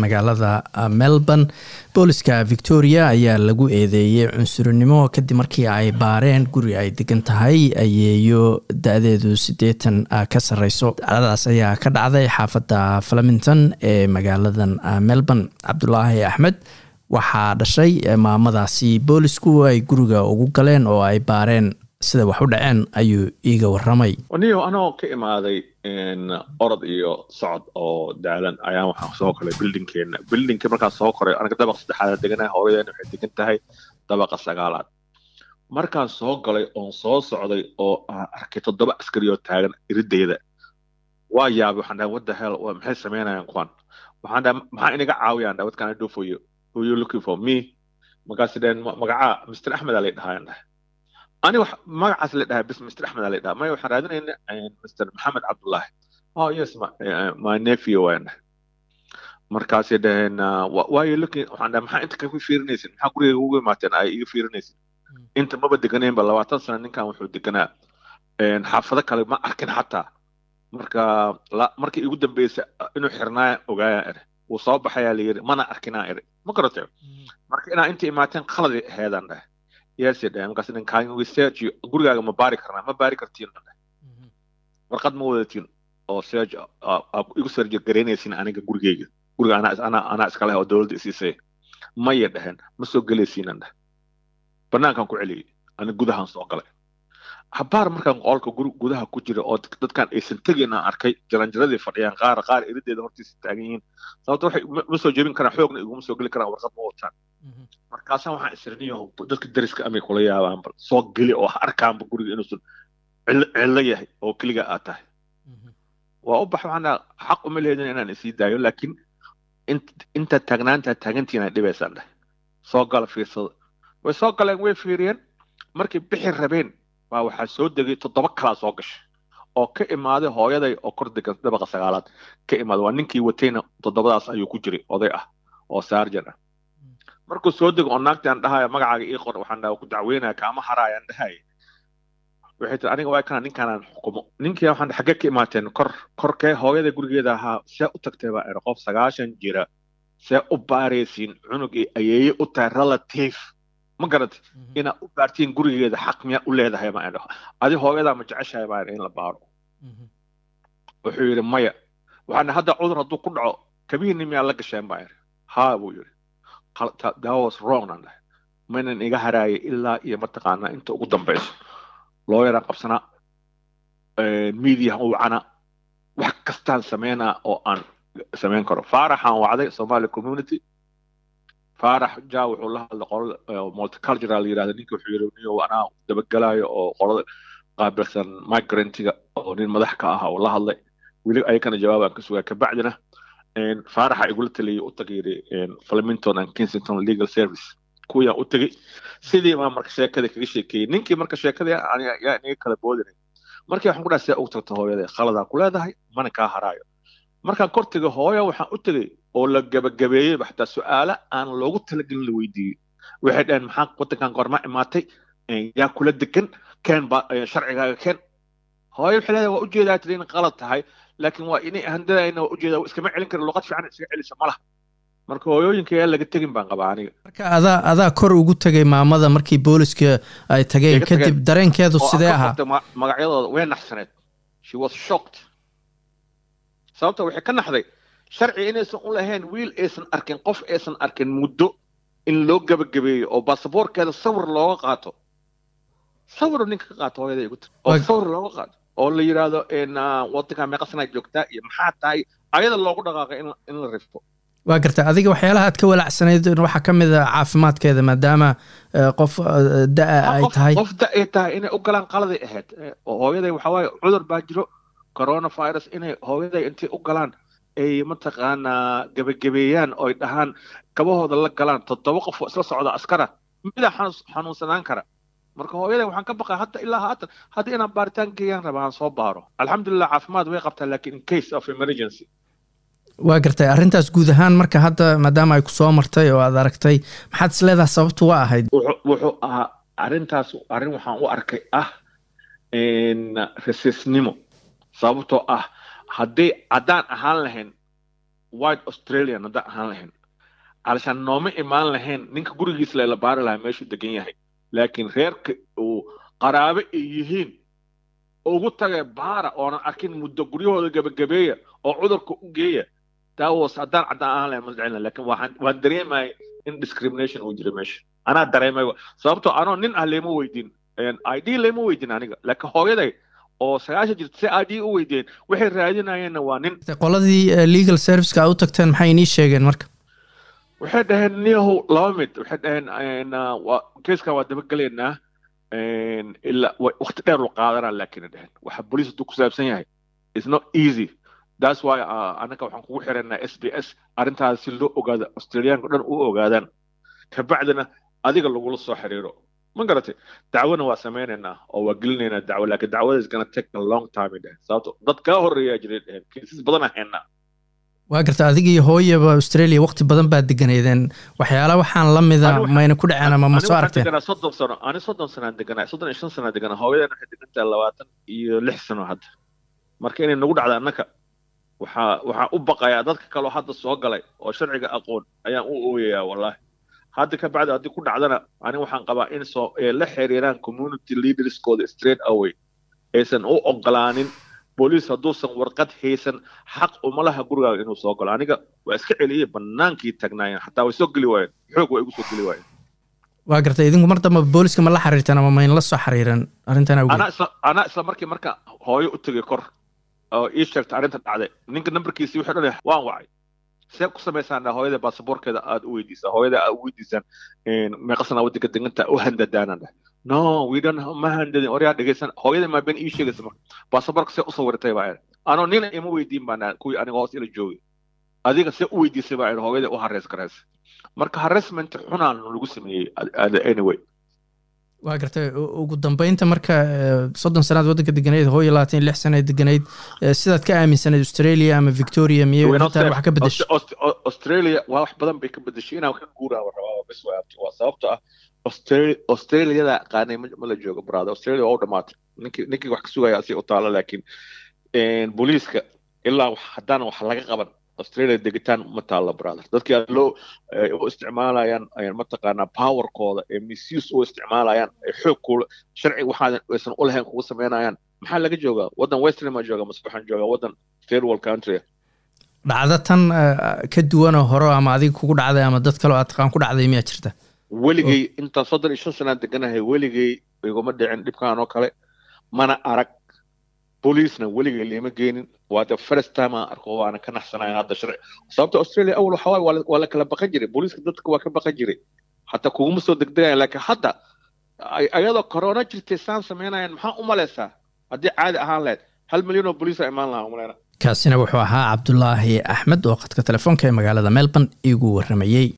magaalada melbourne booliska victoria ayaa lagu eedeeyey cunsurinimo kadib markii ay baareen guri ay degan tahay ayeeyo da-deedu siddeetan ka sareyso dacdadaas ayaa ka dhacday xaafadda flemington ee magaaladan melbourne cabdulaahi axmed waxaa dhashay maamadaasi boolisku ay guriga ugu galeen oo ay baareen sida wax u dhaceen ayuu iiga waramay niyo anoo ka imaaday orod iyo socod oo daalan ayaan waxaan soo koray bildinkeena bildinka markaan soo koray aniga dabaq saddexaad deganahay hooyadeena waxay degan tahay dabaqa sagaalaad markaan soo galay oon soo socday oo aan arkay toddoba askari oo taagan irideyda waa yaabay waxaan dhahay what the hell maxay samaynayaan kuwan waxaan dhahay maxaa inaga caawiyaan dhahay what can I do for you who you looking for me markaasi dhaheen magacaa mr axmed aa lay dhahayaan dhahay ani wax magacaas la dhahay bis mr axmed aa lay dhaha maya waxaan raadinayna mr maxamed cabdullahi oh yes my, uh, my nephew waan dhahay markaasay dhaheen why you looking waxaan dhahay maxaa inta kaga fiirinaysin maxaa gurigayga ugu imaateen ay iga fiirinaysin inta maba deganeenba labaatan sano ninkan wuxuu deganaa xaafado kale ma arkin xataa marka markii igu dambeysa inuu xirnaaya ogaayaan ere wuu soo baxayaa la yiri mana arkinaa ere ma garatay marka inaa inta imaateen qaladi aheedaan dhahay yeesay dhahay markaas nin kaan research gurigaaga ma baari karnaa ma baari kartiin dhahay warqad ma wadatiin oo search igu search garaynaysin aniga gurigeyga guriga anaa anaa anaa iska leh oo dowladda isiisay maya dhaheen ma soo gelaysiinan dhahay banaankan ku celiyey ani gudahan soo galay habaar markaan qolka gudaha ku jira oo dadkan aysan tegin aan arkay jaranjaradii fadhiyaan qaar qaar erideeda hortiisa taagan yihiin sababto waxay ma soo jebin karaan xoogna iguma soo geli karaan warqad ma wataan markaasaan waxaan isirniyo dadka dariska amay kula yaabaan bal soo geli oo ha arkaanba guriga inuusan cillo yahay oo keliga aad tahay waa u bax waxaan xaq uma leedin inaan isii daayo laakiin inta taagnaanta taagantiin ay dhibaysaan dheh soo gala fiirsada way soo galeen way fiiriyeen markay bixi rabeen baa waxaa soo degay toddoba kalaa soo gashay oo ka imaaday hooyaday oo kor degan dabaqa sagaalaad ka imaaday waa ninkii watayna toddobadaas ayuu ku jiray oday ah oo saarjan ah markuu soo dego oo naagtii aan dhahaya magacaaga ii qor waxaan dhaha ku dacweynaya kaama haraaya aan dhahaya waxay tiri aniga waa kana ninkaanaan xukumo ninkii waxaan xaggee ka imaateen kor korkee hooyada gurigeeda ahaa see u tagtay baa ere qof sagaashan jira see u baaraysiin cunug iyo ayeeye u tahay relative ma garantay inaad u baartiin gurigeeda xaq miyaa u leedahay ma idhaho adi hooyadaa ma jeceshahay baa in la baaro wuxuu yidhi maya waxaan hadda cudur hadduu ku dhaco kabihiinni miyaa la gasheen baa yidhi haa buu yidhi that was wrong aan dhahay maynan iga haraayay ilaa iyo mataqaanaa inta ugu dambayso looyaraan qabsanaa mediahan u wacana wax kastaan sameynaa oo aan samayn karo faaraxaan wacday somali community faarax ja wuxuu la hadlay qolada multicultural yirahda ninka wuxuu yidhi niyo anaa dabagelaayo oo qolada qaabilsan migrantiga oo nin madax ka ah oo la hadlay weli ayakana jawaabaan ka sugaa kabacdina faaraxa igula taliyay u tagay yidhi flemington and kensington legal service kuwayaan u tegey sidii baa marka sheekada kaga sheekeeyey ninkii marka sheekada yaa inaga kala boodinay markii waxaan ku dhahay see ugu tagta hooyada khaladaa ku leedahay mana kaa haraayo markaan kor tegay hooya waxaan u tegey oo la gabagabeeyey xataa su-aalo aan loogu talagelin la weydiiyey waxay dhaheen maxaa wadankan goorma imaatay yaa kula degan keen ba sharcigaaga keen hooyo waxay leedahay waa ujeedaa tiri in qalad tahay laakiin waa inay handadayna waa ujeedaa iskama celin kara luqad fiican iskaga celisa ma laha marka hooyooyinka yaa laga tegin baan qabaa aniga marka adaa adaa kor ugu tegay maamada markii booliska ay tageen kadib dareenkeedu sidee ahaa magacyadooda way naxsaneed she was shocked sababta waxay ka naxday sharci inaysan u lahayn wiil aysan arkin qof aysan arkin muddo in loo gabagabeeyo oo baasaboorkeeda sawir looga qaato sawir ninka ka qaato hooyada igu tiri oo sawir looga qaato oo la yidhaahdo wadankaa meeqa sanaa joogtaa iyo maxaa tahay ayada loogu dhaqaaqay in la rifto waa garta adiga waxyaalaha aad ka walaacsanayd waxaa ka mid a caafimaadkeeda maadaama qof da-a ay tahay qof da ay tahay inay u galaan qaladay ahayd hooyaday waxaa waaye cudur baa jiro coronavirus inay hooyaday intay u galaan ay mataqaanaa gebagabeeyaan oo ay dhahaan kabahooda la galaan toddoba qof oo isla socda askara midaa xanuunsanaan kara marka hooyaday waxaan ka baqaa hadda ilaa haatan hadda inaan baaritaan geeyaan raba aan soo baaro alxamdulilah caafimaad way qabtaa laakiin in case of emergency waa gartay arrintaas guud ahaan marka hadda maadaama ay ku soo martay oo aad aragtay maxaad is leedaha sababtu waa ahayd wuxuu ahaa arrintaas arrin waxaan u arkay ah rasiisnimo sababtoo ah haddii haddaan ahaan lahayn white australian haddaan ahaan lahayn calashaan nooma imaan lahayn ninka gurigiisa lela baari lahaa meeshuu degan yahay laakiin reerka uu qaraabe ay yihiin ugu tagay baara oonan arkin muddo guryahooda gebagabeeya oo cudurka u geeya daawas haddaan caddaan ahaan lahayn ma jeclina laakiin waxaan waan dareemaya in discrimination uu jira meesha anaa dareemay sababtoo anoo nin ah leema weydiin id leema weydiin aniga laakiin hooyaday oo sagaashan jirta si id u weydeen waxay raadinayeenna waa nin qoladii legal serviceka a u tagteen maxay inii sheegeen marka waxay dhaheen niyahow laba mid waxay dhaheen keeskan waa dabagelaynaa ilaa waqti dheer lu qaadanaa laakiin dhaheen waxa boliis hadduu ku saabsan yahay it's not easy that's why anaga waxaan kugu xiranaa s b s arrintaas si loo ogaado australiyaanka dhan u ogaadaan kabacdina adiga lagula soo xiriiro ma garatay dacwona waa samaynaynaa oo waa gelinaynaa dacwo laakiin dacwada is gonna take a long time dhehen sababto dad kaa horreeyaa jiray dhehen kiisas badan ahaynaa waa garta adiga iyo hooyaba australia waqti badan baad deganeedeen waxyaala waxaan la mida mayna ku dhaceen ama ma soo aragteen soddon sano ani soddon sanaan deganaa soddon iyo shan sanaan deganaa hooyadan waxay degantahay labaatan iyo lix sano hadda marka inay nagu dhacda annaka waxaa waxaan u baqayaa dadka kaloo hadda soo galay oo sharciga aqoon ayaan u ooyayaa wallaahi hadda ka bacdi haddii ku dhacdana ani waxaan qabaa in soo la xiriiraan community leaderskooda straight away aysan u ogolaanin booliis hadduusan warqad haysan xaq uma laha gurigaaga inuu soo galo aniga waa iska celiyey bannaankii tagnaayeen xataa way soo geli waayeen xoog way igu soo geli waayeen waa gartay idinku mar damba booliska ma la xiriirteen ama mayn la soo xiriiran arrintan awgeed anaa isla anaa isla markii marka hooyo u tegay kor oo ii sheegtay arrinta dhacday ninka nambarkiisii wuxuu dhan waan wacay see ku samaysaan hooyada baasaboorkeeda aad u weydiisaa hooyada aad u weydiisaan meeqasana waddanka deganta u handadaanaan dheh no we don't ma handadin oryaa dhegeysan hooyada maa been ii sheegaysa marka baasaboorka see u sawiratay baa anoo nina ima weydiin baan kuwii aniga hoos ila joogay adiga see u weydiisay baa hooyada u hareys garaysa marka harassment xunaan lagu sameeyey anyway waa gartay ugu dambeynta marka soddon sanaad waddanka deganayd hooyo labaatan iyo lix sanaad deganayd sidaad ka aaminsanayd australia ama victoria miyay arrintan wax ka bedeshay australia waa wax badan bay ka bedeshay inaan ka guuraa rabaa bes waa sababto ah australiada qaanay ma la joogo brother australia waa u dhamaatay ninkii ninkii wax ka sugaya asi u taalo laakiin booliiska ilaa haddaan wax laga qaban australia degitaan ma taalo brother dadkii loo u isticmaalayaan mataqaanaa powerkooda ee misuse u isticmaalayaan ee xoog kula sharci waxaadan aysan u lahayn kugu samaynayaan maxaa laga joogaa waddan western ma jooga mase waxaan joogaa waddan third world country dhacdo tan ka duwanoo hore ama adiga kugu dhacday ama dad kaleo aad taqaan ku dhacday miyaa jirta weligay intaan soddon iyo shan sanaan deganahay weligay iguma dhicin dhibkaan oo kale mana arag booliisna weligay liima geenin waa the first time aan arko waana ka naxsanaya hadda sharci sababta australia awal waxa waaye waa la kala baqan jiray booliiska dadka waa ka baqan jiray hataa kuguma soo degdegayan laakiin hadda ayadoo corona jirtay saan samaynayan maxaa u malaysaa haddii caadi ahaan lahayd hal milyan oo booliisa imaan lahaa umaleyna kaasina wuxuu ahaa cabdulaahi axmed oo khadka telefoonka ee magaalada melbourne igu waramayey